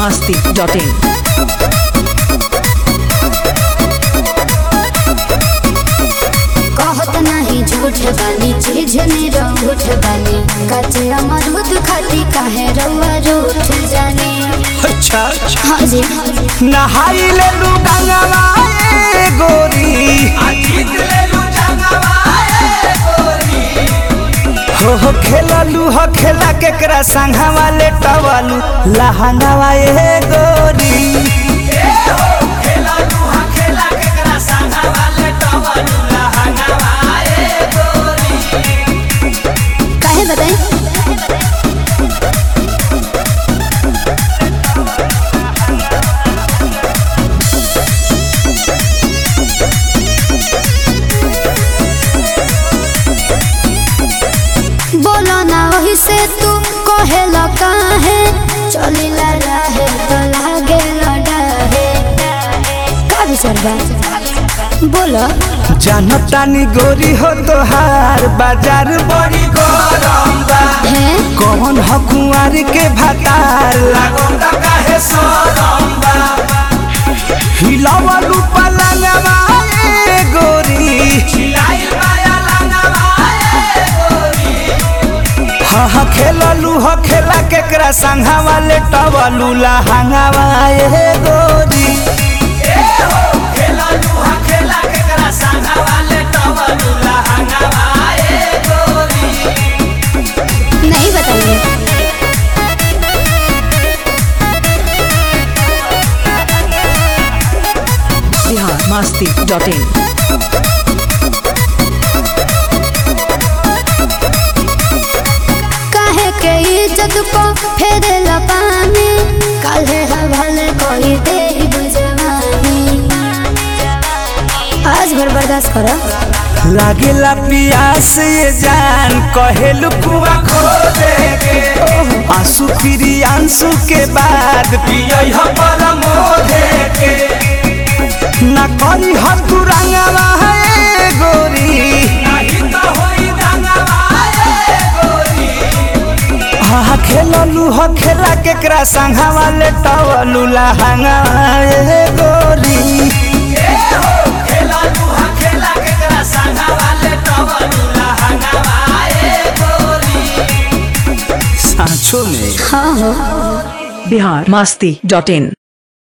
masti.in. कहत नहीं झूठ बानी चीज ने रूठ बानी कचे अमरूद खाती काहे रउआ रूठ जाने अच्छा अच्छा हाँ जी नहाई ले लू गंगवा ए गोरी हो हो खेललू हो खेला केकरा संघवा ले टवलू लहंगवा ए गोरी काहे बताई बोलो ना वही से तू कहे काहे चलिला रहे तो लागे लड़ाहे का विचार बा बोलो जनतानी गोरी हो तोहार बाजार बड़ी गरम बा है कौन हो कुंवर के भतार लागोंदा काहे सोरम बा हिलावलू पलंगवा ए गोरी हिलाइल माया लंगवा ए गोरी हा हा खेललू हो खेला केकरा संघवा ले टवलू लहंगवा ए गोरी नहीं बताइए Bihar masti.in. काहे के इज्जत को फेरे पानी काहे हवाले कोई दे बुझवानी आज भर बर्दाश्त करो लागेला पियास ये जान कहेलू कुआ खो दे के आंसू फिरी आंसू के बाद पियई हो परमो दे के ना करी हो तू रंगवा है गोरी नहीं तो होई रंगवा है गोरी हा खेललू हो खेला केकरा संघवा ले टवलू लहंगा ए गोरी सांचो में हाँ हो Bihar masti.in.